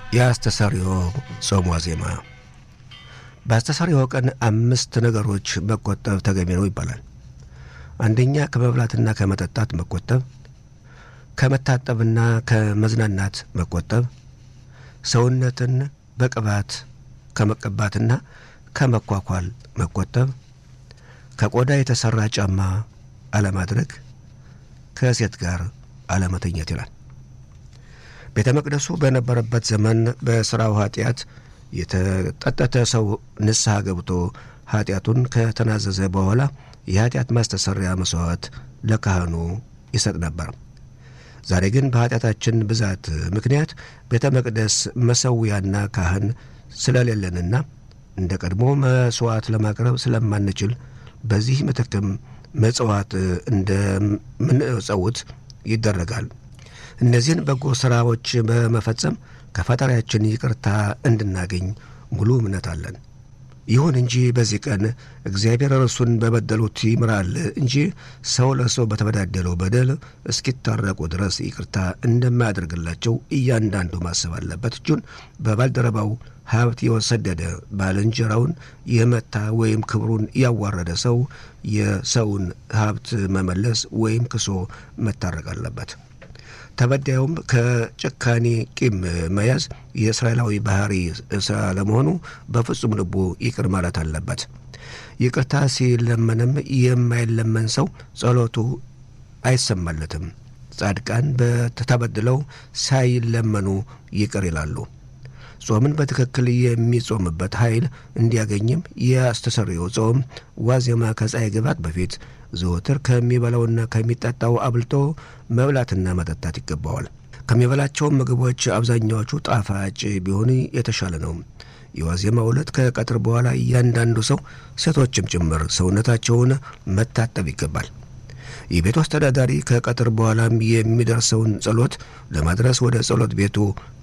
የአስተሰሪዮ ጾም ዋዜማ በአስተሰሪዮ ቀን አምስት ነገሮች መቆጠብ ተገቢ ነው ይባላል። አንደኛ ከመብላትና ከመጠጣት መቆጠብ፣ ከመታጠብና ከመዝናናት መቆጠብ፣ ሰውነትን በቅባት ከመቀባትና ከመኳኳል መቆጠብ፣ ከቆዳ የተሠራ ጫማ አለማድረግ፣ ከሴት ጋር አለመተኘት ይላል። ቤተ መቅደሱ በነበረበት ዘመን በሥራው ኃጢአት የተጠጠተ ሰው ንስሐ ገብቶ ኃጢአቱን ከተናዘዘ በኋላ የኃጢአት ማስተሰሪያ መሥዋዕት ለካህኑ ይሰጥ ነበር። ዛሬ ግን በኃጢአታችን ብዛት ምክንያት ቤተ መቅደስ መሠዊያና ካህን ስለሌለንና እንደ ቀድሞ መሥዋዕት ለማቅረብ ስለማንችል በዚህ ምትክም መጽዋዕት እንደምንጸውት ይደረጋል። እነዚህን በጎ ሥራዎች በመፈጸም ከፈጣሪያችን ይቅርታ እንድናገኝ ሙሉ እምነት አለን። ይሁን እንጂ በዚህ ቀን እግዚአብሔር እርሱን በበደሉት ይምራል እንጂ ሰው ለሰው በተበዳደለው በደል እስኪታረቁ ድረስ ይቅርታ እንደማያደርግላቸው እያንዳንዱ ማሰብ አለበት። እጁን በባልደረባው ሀብት የወሰደደ ባልንጀራውን የመታ ወይም ክብሩን ያዋረደ ሰው የሰውን ሀብት መመለስ ወይም ክሶ መታረቅ አለበት። ተበዳዩም ከጭካኔ ቂም መያዝ የእስራኤላዊ ባህሪ ስላለመሆኑ በፍጹም ልቡ ይቅር ማለት አለበት። ይቅርታ ሲለመንም የማይለመን ሰው ጸሎቱ አይሰማለትም። ጻድቃን በተበድለው ሳይለመኑ ይቅር ይላሉ። ጾምን በትክክል የሚጾምበት ኃይል እንዲያገኝም የአስተሰርዮ ጾም ዋዜማ ከፀሐይ ግባት በፊት ዘወትር ከሚበላውና ከሚጠጣው አብልጦ መብላትና መጠጣት ይገባዋል። ከሚበላቸው ምግቦች አብዛኛዎቹ ጣፋጭ ቢሆን የተሻለ ነው። የዋዜማ ዕለት ከቀትር በኋላ እያንዳንዱ ሰው ሴቶችም ጭምር ሰውነታቸውን መታጠብ ይገባል። የቤቱ አስተዳዳሪ ከቀትር በኋላም የሚደርሰውን ጸሎት ለማድረስ ወደ ጸሎት ቤቱ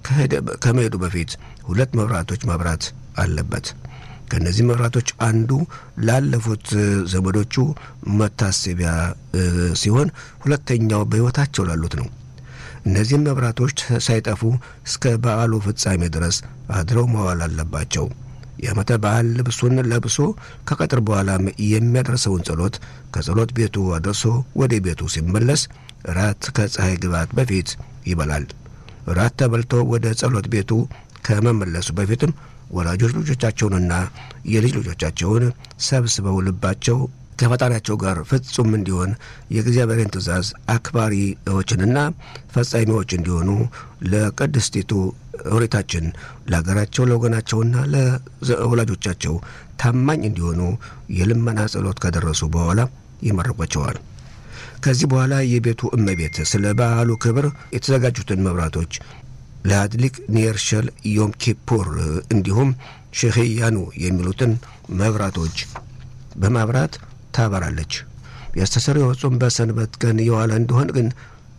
ከመሄዱ በፊት ሁለት መብራቶች ማብራት አለበት። ከእነዚህ መብራቶች አንዱ ላለፉት ዘመዶቹ መታሰቢያ ሲሆን ሁለተኛው በሕይወታቸው ላሉት ነው። እነዚህም መብራቶች ሳይጠፉ እስከ በዓሉ ፍጻሜ ድረስ አድረው መዋል አለባቸው። የዓመተ በዓል ልብሱን ለብሶ ከቀጥር በኋላም የሚያደርሰውን ጸሎት ከጸሎት ቤቱ አድርሶ ወደ ቤቱ ሲመለስ ራት ከፀሐይ ግባት በፊት ይበላል። ራት ተበልቶ ወደ ጸሎት ቤቱ ከመመለሱ በፊትም ወላጆች ልጆቻቸውንና የልጅ ልጆቻቸውን ሰብስበው ልባቸው ከፈጣሪያቸው ጋር ፍጹም እንዲሆን የእግዚአብሔርን ትእዛዝ አክባሪዎችንና ፈጻሚዎች እንዲሆኑ ለቅድስቲቱ ኦሪታችን ለሀገራቸው ለወገናቸውና ለወላጆቻቸው ታማኝ እንዲሆኑ የልመና ጸሎት ከደረሱ በኋላ ይመርቋቸዋል። ከዚህ በኋላ የቤቱ እመቤት ስለ በዓሉ ክብር የተዘጋጁትን መብራቶች ለአድሊቅ ኒርሸል ዮም ኪፑር እንዲሁም ሼህያኑ የሚሉትን መብራቶች በማብራት ታበራለች። የአስተሰርዮ ጾም በሰንበት ቀን የዋለ እንደሆን ግን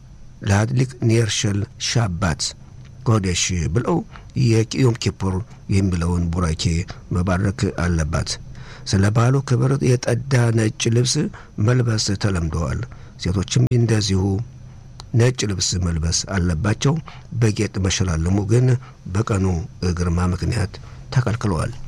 ለአድሊቅ ኒርሸል ሻባት ኮዴሽ ብለው የዮም ኪፑር የሚለውን ቡራኬ መባረክ አለባት። ስለ በዓሉ ክብር የጠዳ ነጭ ልብስ መልበስ ተለምደዋል። ሴቶችም እንደዚሁ ነጭ ልብስ መልበስ አለባቸው። በጌጥ መሸላለሙ ግን በቀኑ ግርማ ምክንያት ተከልክለዋል።